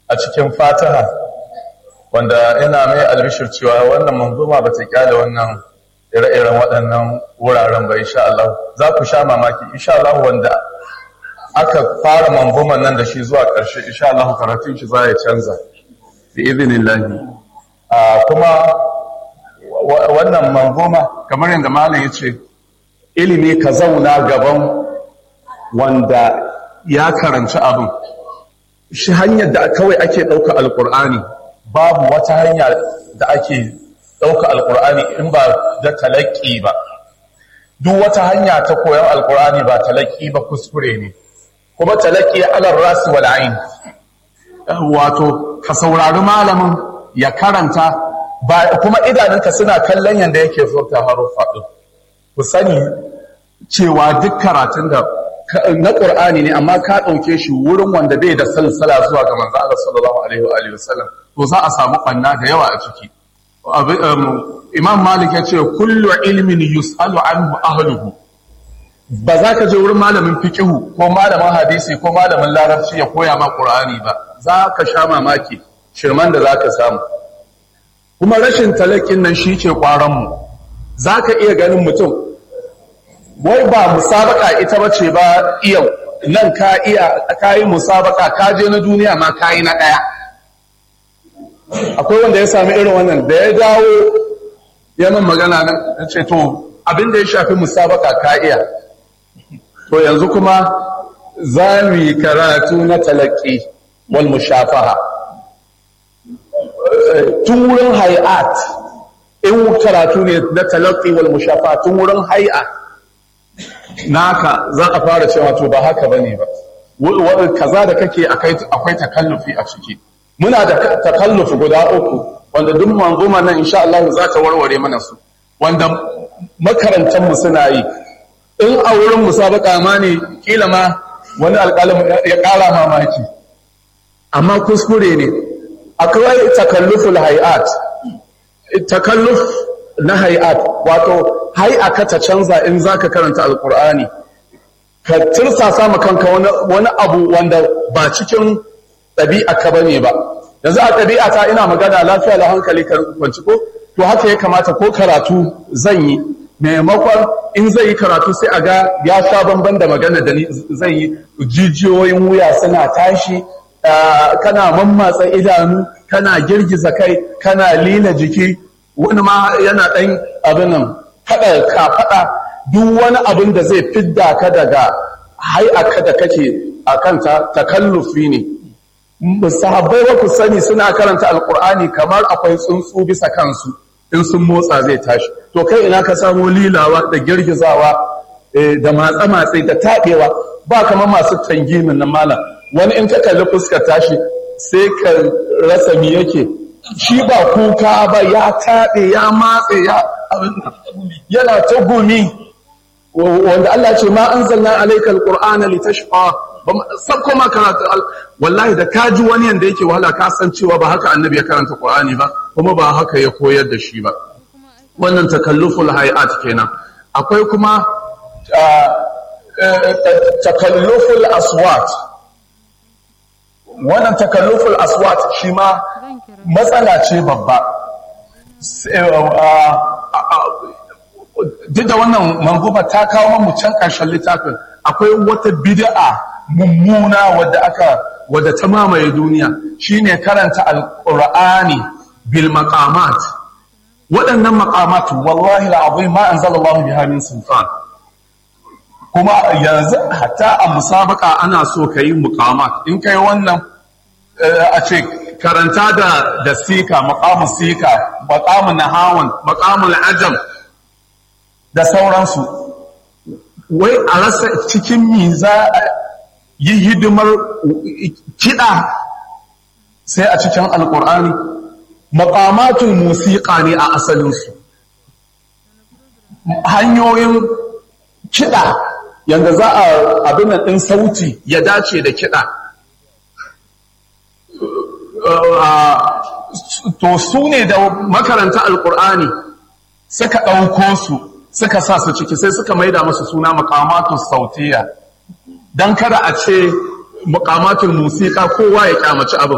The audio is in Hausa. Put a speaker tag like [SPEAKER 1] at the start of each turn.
[SPEAKER 1] a cikin fataha wanda ina mai albishir cewa wannan manzuma ba ta kyale wannan ire-iren waɗannan wuraren ba insha Allah za ku sha mamaki insha Allah wanda aka fara manzuman nan da shi zuwa ƙarshe insha Allah karatun shi za ya canza bi idinillahi kuma wannan manzuma kamar yadda malam ya ce ilimi ka zauna gaban wanda ya karanci abin shi hanyar da kawai ake ɗauka alƙur'ani babu wata hanya da ake ɗauka alƙur'ani in ba da talaƙi ba duk wata hanya ta koyon alƙur'ani ba talaƙi ba kuskure ne kuma talaƙi alar rasu wal ain wato ka saurari malamin ya karanta ba kuma idanunka suna kallon yanda yake furta haruffa ɗin ku sani cewa duk karatun da na ƙur'ani ne amma ka ɗauke shi wurin wanda bai da salsala zuwa ga manzo Allah sallallahu alaihi wa alihi wasallam to za a samu ɓanna da yawa a ciki imam malik ya ce kullu ilmin yus'alu anhu ahluhu ba za ka je wurin malamin fiqihu ko malamin hadisi ko malamin larabci ya koya ma qur'ani ba za ka sha mamaki shirman da za ka samu kuma rashin talakin nan shi ke mu za ka iya ganin mutum wai ba musabaka ita bace ba yau nan ka iya ka yi musabaka ka je na duniya ma ka yi na ɗaya akwai wanda ya sami irin wannan da ya dawo yamin magana nan ya ce to abin da ya shafi musabaka ka iya to yanzu kuma za mu yi karatu na talaki wal mushafaha tun wurin hay'at in karatu ne na talaki wal mushafaha tun wurin hay'a naka za a fara cewa to ba haka bane ba kaza da kake akwai takallufi a ciki muna da takallufi guda uku wanda duk manzuma nan insha Allah za ta warware mana su wanda makarantar mu suna yi in a wurin musabaka ma ne kila ma wani alƙalin ya ƙara mamaki amma kuskure ne akwai takalluful hay'at takalluf na hay'at wato hay'a ka ta canza in zaka karanta alqur'ani ka tirsasa ma kanka wani abu wanda ba cikin ɗabi'a ka bane ba yanzu a ɗabi'a ta ina magana lafiya da hankali kan kwanci ko to haka ya kamata ko karatu zan yi maimakon in zai yi karatu sai a ga ya sha bamban da magana da zai yi jijiyoyin wuya suna tashi kana mammatsa idanu kana girgiza kai kana lila jiki wani ma yana ɗan abin nan faɗa ka faɗa duk wani abin da zai fidda ka daga hai'aka da kake a kanta takallufi ne sahabbai ba ku sani suna karanta alkur'ani kamar akwai tsuntsu bisa kansu in sun motsa zai tashi to kai ina ka samu lilawa da girgizawa da matsa-matsa da taɓewa ba kamar masu tangimin na malam wani in ka kalli fuskar tashi sai ka rasa mi yake shi ba kuka ba ya taɓe ya matse ya yana ta gumi wanda Allah ce ma anzalna alayka alqur'ana litashqa sabko ma karatu wallahi da kaji wani yanda yake wahala ka san cewa ba haka annabi ya karanta qur'ani ba kuma ba haka ya koyar da shi ba wannan takalluful hayat kenan akwai kuma takalluful aswat wannan takalluful aswat shi ma matsala ce babba duk da wannan manzuba ta kawo mu can ƙarshen littafin akwai wata bid'a mummuna wadda aka wadda ta mamaye duniya shine karanta alqur'ani bil maqamat waɗannan maqamat wallahi alazim ma anzalallahu biha min sultan kuma yanzu hatta a musabaka ana so kai muqamat in kai wannan a ce karanta da da sika maqamu sika maqamu nahawan maqamul ajam da sauransu wai a rasa cikin mi za yi hidimar kiɗa sai a cikin alƙur'ani maƙamatun musiƙa ne a asalinsu hanyoyin kiɗa yadda za a abin ɗin sauti ya dace da kiɗa to su ne da makaranta alƙur'ani suka ɗauko su suka sa su ciki sai suka maida masu suna maƙamatun sautiya don kada a ce muƙamatul musika kowa ya kyamaci abin